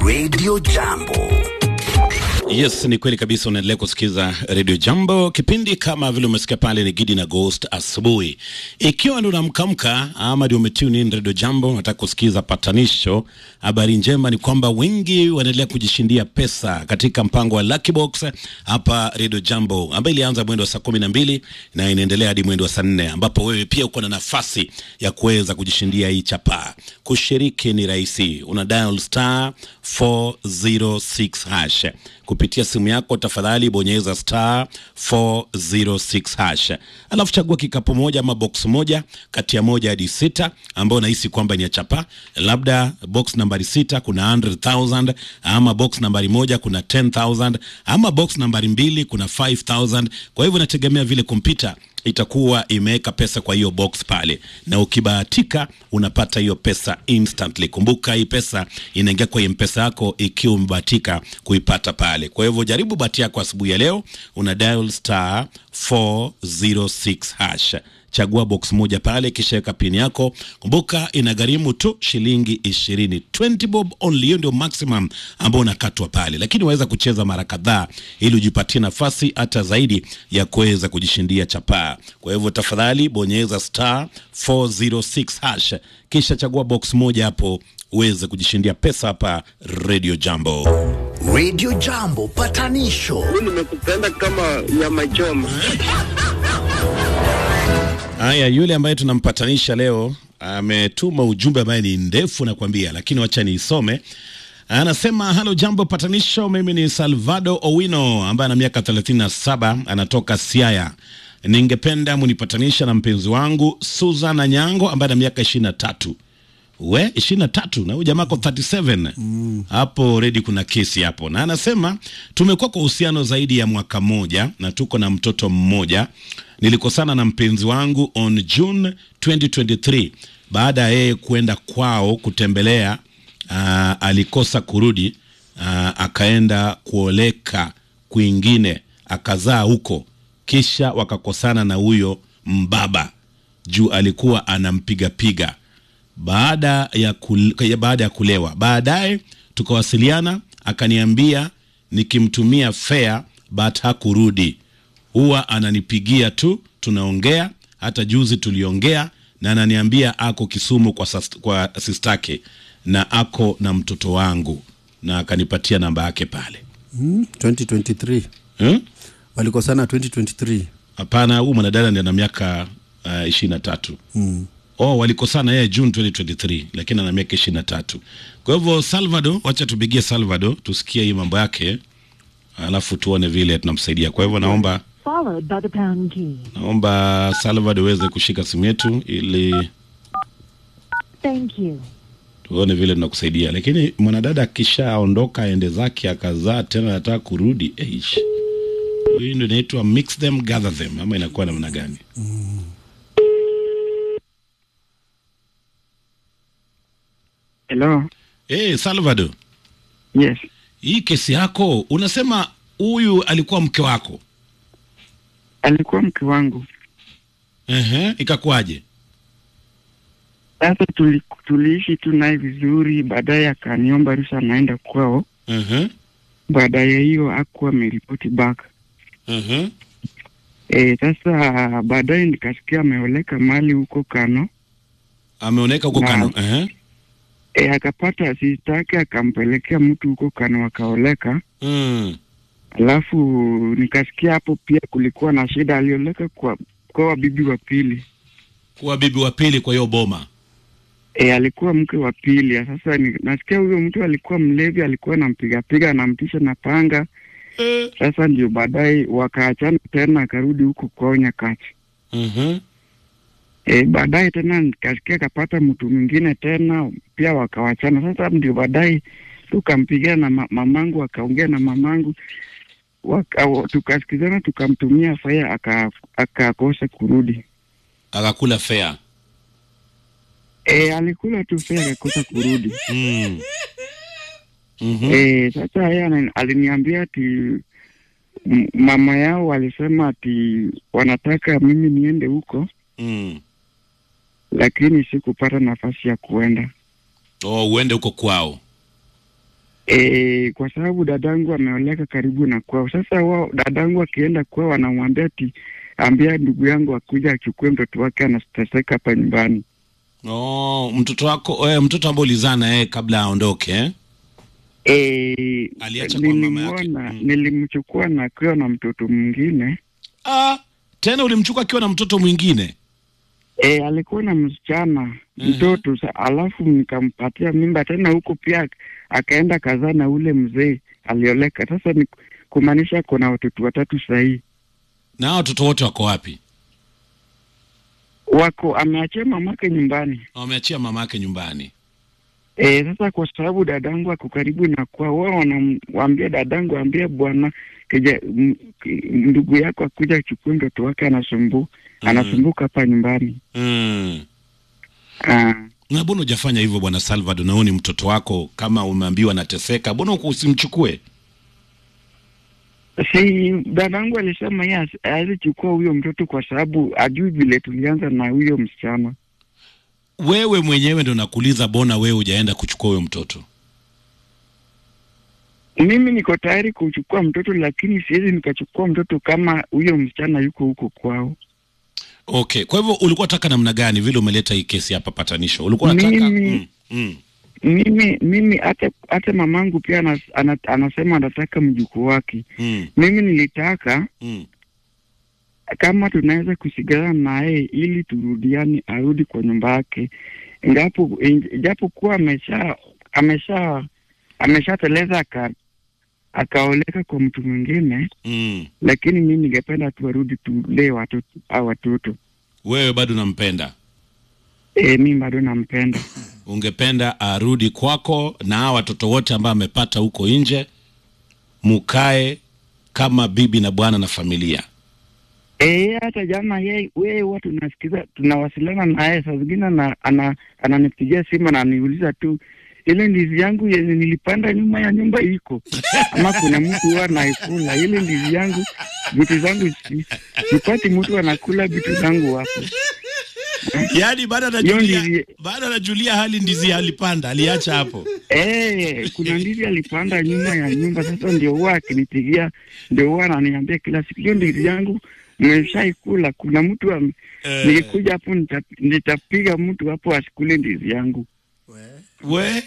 Radio Jambo. Yes, ni kweli kabisa. Unaendelea kusikiza Radio Jambo, kipindi kama vile umesikia pale ni Gidi na Ghost asubuhi. Ikiwa ndio unamkamka ama ndio umetune in Radio Jambo, unataka kusikiza patanisho, habari njema ni kwamba wengi wanaendelea kujishindia pesa katika mpango wa Lucky Box hapa Radio Jambo, ambayo ilianza mwendo wa saa kumi na mbili na inaendelea hadi mwendo wa saa nne ambapo wewe pia uko na nafasi ya kuweza kujishindia hii chapaa. Kushiriki ni rahisi, una dial star 406 hash kupitia simu yako, tafadhali bonyeza star 406 hash, alafu chagua kikapu moja ama box moja kati ya moja hadi sita ambayo unahisi kwamba ni ya chapa. Labda box nambari sita kuna 100,000 ama box nambari moja kuna 10,000 ama box nambari mbili kuna 5,000. Kwa hivyo inategemea vile kompyuta itakuwa imeweka pesa kwa hiyo box pale, na ukibahatika unapata hiyo pesa instantly. Kumbuka hii pesa inaingia kwa mpesa yako ikiwa umebahatika kuipata pale. Kwa hivyo jaribu bahati yako asubuhi ya leo, una dial star 406 hash chagua box moja pale, kisha weka pin yako. Kumbuka inagharimu tu shilingi ishirini, 20 bob only. Hiyo ndio maximum ambao unakatwa pale, lakini waweza kucheza mara kadhaa ili ujipatie nafasi hata zaidi ya kuweza kujishindia chapaa. Kwa hivyo tafadhali bonyeza star 406 hash, kisha chagua box moja hapo uweze kujishindia pesa hapa Radio Jambo. Radio Jambo patanisho Mimi nimekupenda kama nyama choma. Haya, yule ambaye tunampatanisha leo ametuma ujumbe ambaye ni ndefu nakwambia, lakini wacha niisome. Anasema halo, jambo patanisho. Mimi ni Salvado Owino ambaye ana miaka 37 anatoka Siaya. Ningependa munipatanisha na mpenzi wangu Susan Anyango ambaye ana miaka 23 we ishirini na tatu na huyu jamaa ko 37 hapo redi kuna kesi hapo, na anasema tumekuwa kwa uhusiano zaidi ya mwaka mmoja na tuko na mtoto mmoja. Nilikosana na mpenzi wangu on June 2023 baada ya yeye kwenda kwao kutembelea. Uh, alikosa kurudi, uh, akaenda kuoleka kwingine akazaa huko, kisha wakakosana na huyo mbaba juu alikuwa anampigapiga baada ya, kul, ya baada ya kulewa. Baadaye tukawasiliana, akaniambia nikimtumia fare but hakurudi, huwa ananipigia tu, tunaongea. Hata juzi tuliongea na ananiambia ako Kisumu kwa, sas, kwa sistake na ako na mtoto wangu, na akanipatia namba yake pale. Mm, 2023 Hmm? walikosana 2023 Hapana, huyu mwanadada ndi ana miaka uh, ishirini na tatu. Oh, walikosana yeye June 2023 lakini ana miaka ishirini na tatu. Kwa hivyo Salvador, wacha tupigie Salvador tusikie hii mambo yake, alafu tuone vile tunamsaidia. Kwa hivyo naomba followed by the pound key. naomba Salvador uweze kushika simu yetu ili Thank you. tuone vile tunakusaidia. Lakini mwanadada akishaondoka aende zake akazaa tena anataka kurudi, eish, hii ndio inaitwa mix them gather them, ama inakuwa namna gani? Hello. Hey, Salvador, Yes. hii kesi yako unasema huyu alikuwa mke wako Alikuwa mke wangu. Ehe, ikakuwaje? Sasa tuli, tuliishi tu naye vizuri, baadaye akaniomba ruhusa naenda kwao. Ehe, Baadaye hiyo akuwa ameripoti back. ehe, Eh, sasa baadaye nikasikia ameoleka mali huko Kano. ameoneka huko Na- Kano. Ehe, E, akapata sistake akampelekea mtu huko Kano akaoleka. mm. Alafu nikasikia hapo pia kulikuwa na shida, alioleka kwa kwa wabibi wa pili. kuwa bibi wa pili kwa hiyo boma. E, alikuwa mke wa pili. Sasa ni, nasikia huyo mtu alikuwa mlevi, alikuwa anampigapiga anamtisha na panga. Eh, Sasa ndio baadaye wakaachana tena, akarudi huko kwao Nyakati. mhm, E, baadaye tena nikasikia akapata mtu mwingine tena pia wakawachana. Sasa ndio baadaye tukampigia na ma mamangu, akaongea na mamangu waka, tukasikizana, tukamtumia faya aka- akakosa kurudi. akakula fea. E, alikula tu fea akakosa kurudi. Mm. Mhm. E, sasa yeye ana- aliniambia ati m- mama yao walisema ati wanataka mimi niende huko, Mm. lakini sikupata nafasi ya kuenda. Oh, uende huko kwao. E, kwa sababu dadangu ameoleka karibu na kwao. Sasa wao dadangu akienda kwao wanamwambia ati ambia ndugu yangu akuja achukue mtoto wake anateseka hapa nyumbani. Oh, mtoto wako eh, mtoto ambaye ulizaa na yeye kabla aondoke eh? E, Aliacha kwa mama yake. nilimwona Mm. nilimchukua na akiwa na mtoto mwingine Ah, tena ulimchukua akiwa na mtoto mwingine e, alikuwa na msichana Mhm. mtoto sa, alafu nikampatia mimba tena huko pia akaenda kazaa na ule mzee alioleka. Sasa ni kumaanisha kuna watoto watatu sahii na hao watoto wote wako wapi? wako ameachia mamake nyumbani. Wameachia mama yake nyumbani. E, sasa kwa sababu dadangu ako karibu na kwa wao wanamwambia dadangu ambie bwana kija m- ki- ndugu yako akuja achukue mtoto wake anasumbu anasumbuka hapa nyumbani. Mm. Ah, Na mbona hujafanya hivyo bwana Salvador? Na huyu ni mtoto wako, kama umeambiwa anateseka, mbona uko- usimchukue? si dadangu alisema yeye hasi- hawezi chukua huyo mtoto kwa sababu ajui vile tulianza na huyo msichana. Wewe mwenyewe ndo nakuuliza, bona wewe hujaenda kuchukua huyo mtoto? Mimi niko tayari kuchukua mtoto, lakini siwezi nikachukua mtoto kama huyo msichana yuko huko kwao. Okay, kwa hivyo ulikuwa unataka namna gani vile umeleta hii kesi hapa patanisho? Ulikuwa unataka Mimi- mm, mm. Mimi mimi hata hata mamangu pia anas, ana, anasema anataka mjukuu wake. Mm, Mimi nilitaka mm. kama tunaweza kusigana naye ili turudiane, arudi kwa nyumba yake, ingapo japo kuwa amesha amesha ameshateleza aka akaoleka kwa mtu mwingine, Mm. lakini mimi ningependa tu arudi tulee watoto au watoto. Wewe bado unampenda, E, mimi bado nampenda. ungependa arudi kwako na hawa watoto wote ambao amepata huko nje, mukae kama bibi na bwana na familia. Eh, hata jana yeye wewe huwa tunasikiza tunawasiliana naye saa zingine ana, ana, ananipigia simu na ananiuliza tu ile ndizi yangu yenye nilipanda nyuma ya nyumba iko ama kuna mtu huwa anaikula ile ndizi yangu, vitu zangu si- sipati mtu anakula vitu zangu hapo. Yaani baada Hiyo anajulia ndizi- baada anajulia hali ndizi alipanda, aliacha hapo. Eh, kuna ndizi alipanda nyuma ya nyumba. Sasa ndio huwa akinipigia, ndio huwa ananiambia kila siku, hiyo ndizi yangu mmeshaikula. Kuna mtu am, Eh. nikikuja hapo nita- nitapiga mtu hapo asikule ndizi yangu. We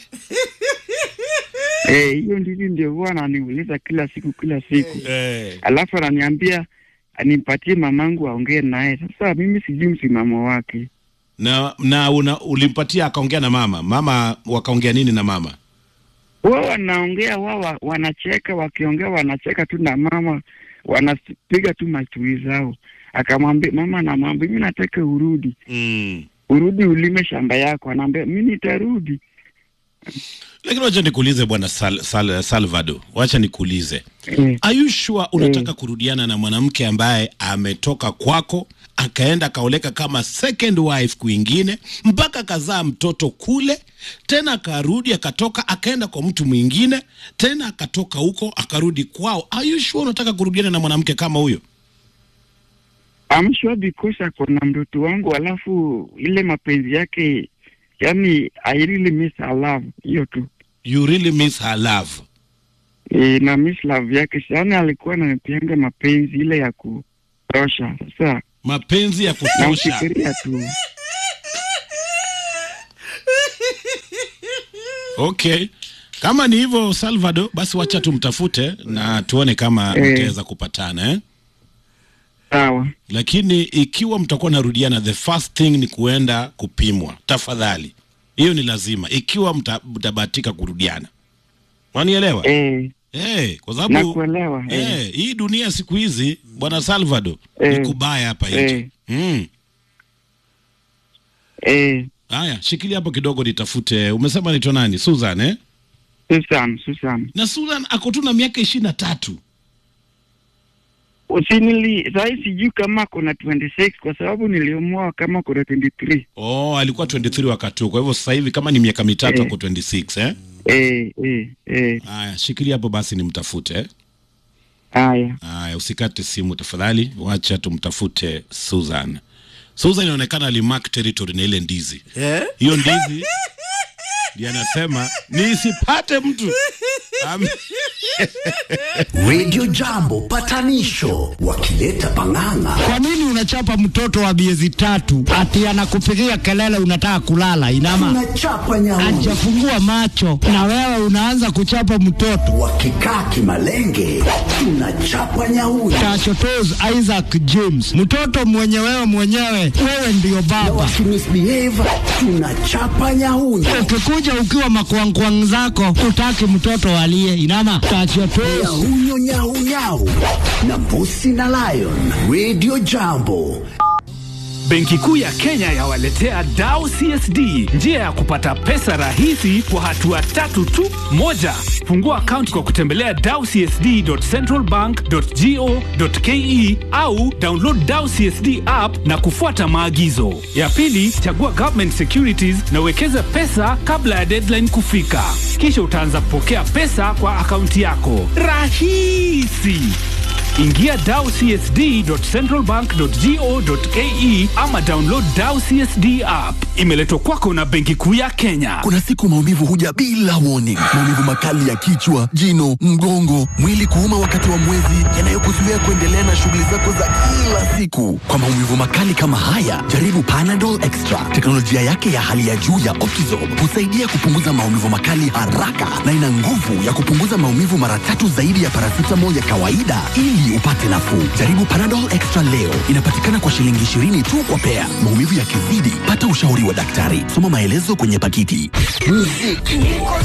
Eh, hiyo ndizi ndio huwa ananiuliza kila siku kila siku, eh. alafu ananiambia nimpatie mamangu aongee naye. Sasa mimi sijui msimamo wake. na na una, ulimpatia akaongea na mama mama, wakaongea nini na mama? Wao wanaongea wao wa- wanacheka, wakiongea wanacheka tu na mama, wanapiga tu machui zao. Akamwambia mama, namwambia mimi nataka urudi, mm. urudi ulime shamba yako. Anaambia mimi nitarudi. Lakini wacha nikuulize bwana Sal, Sal, Salvador, wacha nikuulize Eh, Are you sure unataka kurudiana na mwanamke ambaye ametoka kwako akaenda akaoleka kama second wife kwingine mpaka akazaa mtoto kule, tena akarudi akatoka akaenda kwa mtu mwingine tena akatoka huko akarudi kwao? Are you sure unataka kurudiana na mwanamke kama huyo? I'm sure because ako na mtoto wangu, alafu ile mapenzi yake, yani I really miss her love, hiyo tu. You really miss her love. E, na miss love yake sana, alikuwa ananipianga mapenzi ile ya kutosha. Sasa Mapenzi ya kutosha. namfikiria tu. Okay, kama ni hivyo Salvador, basi wacha tumtafute na tuone kama Eh. mtaweza kupatana eh? Sawa. lakini ikiwa mtakuwa narudiana, the first thing ni kuenda kupimwa. Tafadhali, hiyo ni lazima, ikiwa mta- mtabahatika kurudiana. Wanielewa? Eh, Eh, kwa sababu nakuelewa. Eh. eh, hii dunia siku hizi bwana Salvador Eh. ni kubaya hapa nje. Eh. Mm. Eh, Haya, shikilia hapo kidogo nitafute. Umesema naitwa nani? Susan eh? Susan, Susan. Na Susan ako tu na miaka ishirini na tatu. Usinili sahii sijui kama kuna 26 kwa sababu niliomoa kama kuna 23. Oh, alikuwa 23 wakati huo. Kwa hivyo sasa hivi kama ni miaka mitatu Eh. ako 26 eh? Eh, eh, eh. Haya, shikilia hapo basi nimtafute eh? Haya. Haya, usikate simu tafadhali, wacha tumtafute Susan. Susan inaonekana alimark territory na ile ndizi. Eh? Hiyo ndizi ndiye anasema nisipate mtu Am- Radio Jambo patanisho wakileta pang'ang'a. Kwa nini unachapa mtoto wa miezi tatu ati anakupigia kelele unataka kulala? Inama Tunachapa nyauni hajafungua macho na wewe unaanza kuchapa mtoto. wakikaa kimalenge, tunachapa nyauni Tachotos Isaac James, mtoto mwenye wewe mwenyewe, wewe ndiyo baba. wakimisbehave, tunachapa nyauni Ukikuja ukiwa makwangkwang zako, utaki mtoto aliye inama. Tachotos nyahunyo nyahunyau na mbusi na lion. Radio Jambo Benki Kuu ya Kenya yawaletea Dao CSD njia ya kupata pesa rahisi kwa hatua tatu tu. Moja, fungua akaunti kwa kutembelea dawcsd.centralbank.go.ke au download Dao CSD app na kufuata maagizo. Ya pili, chagua government securities na uwekeze pesa kabla ya deadline kufika, kisha utaanza kupokea pesa kwa akaunti yako. Rahisi! Ingia dawcsd.centralbank.go.ke ama download Dao CSD app. Imeletwa kwako na Benki Kuu ya Kenya. Kuna siku maumivu huja bila warning. Maumivu makali ya kichwa, jino, mgongo, mwili kuuma wakati wa mwezi, yanayokuzuia kuendelea na shughuli zako za kila siku. Kwa maumivu makali kama haya, jaribu Panadol Extra. Teknolojia yake ya hali ya juu ya Optizorb husaidia kupunguza maumivu makali haraka na ina nguvu ya kupunguza maumivu mara tatu zaidi ya paracetamol ya kawaida ili upate nafuu. Jaribu Panadol Extra leo. Inapatikana kwa shilingi 20 tu kwa pea. Maumivu yakizidi, pata ushauri wa daktari. Soma maelezo kwenye pakiti. muziki